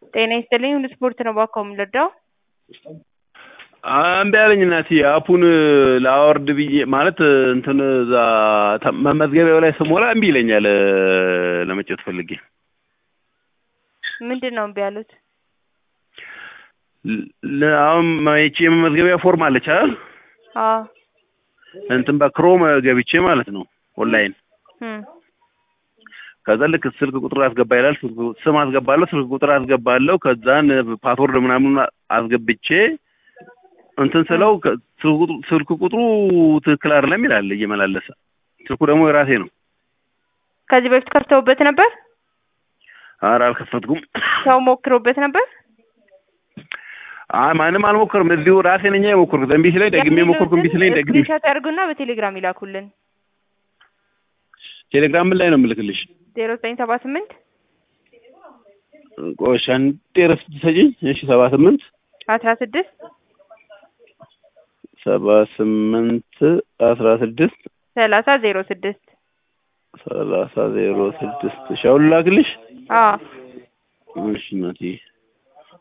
ጤና ይስጥልኝ ሁሉ ስፖርት ነው እባክዎ የምንረዳው? እምቢ አለኝ እናቴ አፑን ላወርድ ብዬ ማለት እንትን እዛ መመዝገቢያው ላይ ስሞላ እምቢ ይለኛል ለመጫወት ፈልጌ። ምንድን ነው እምቢ ያሉት? ለ- አሁን ይቺ የመመዝገቢያ ፎርም አለች አይደል? አዎ እንትን በክሮም ገብቼ ማለት ነው ኦንላይን እም ከዛ ልክ ስልክ ቁጥር አስገባ ይላል። ስልክ- ስም አስገባለሁ፣ ስልክ ቁጥር አስገባለሁ። ከዛን ፓስወርድ ምናምን አስገብቼ እንትን ስለው ከ- ስልክ ቁጥሩ- ስልክ ቁጥሩ ትክክል አይደለም ይላል እየመላለሰ። ስልኩ ደግሞ የራሴ ነው። ከዚህ በፊት ከፍተውበት ነበር? ኧረ አልከፈትኩም። ሰው ሞክሮበት ነበር? አይ ማንም አልሞከርም። እዚሁ ራሴ ነኝ የሞከርኩት። እምቢ ሲለኝ ደግሜ ሞከርኩ። እምቢ ሲለኝ ደግሜ ስክሪንሾት ያድርጉና በቴሌግራም ይላኩልን። ቴሌግራም ምን ላይ ነው የምልክልሽ? ዜሮ ዘጠኝ ሰባ ስምንት ቆይ አንዴ እረፍት ትሰጪኝ። እሺ ሰባ ስምንት አስራ ስድስት ሰባ ስምንት አስራ ስድስት ሰላሳ ዜሮ ስድስት ሰላሳ ዜሮ ስድስት እሺ አሁን ላክልሽ። አዎ እሺ እናትዬ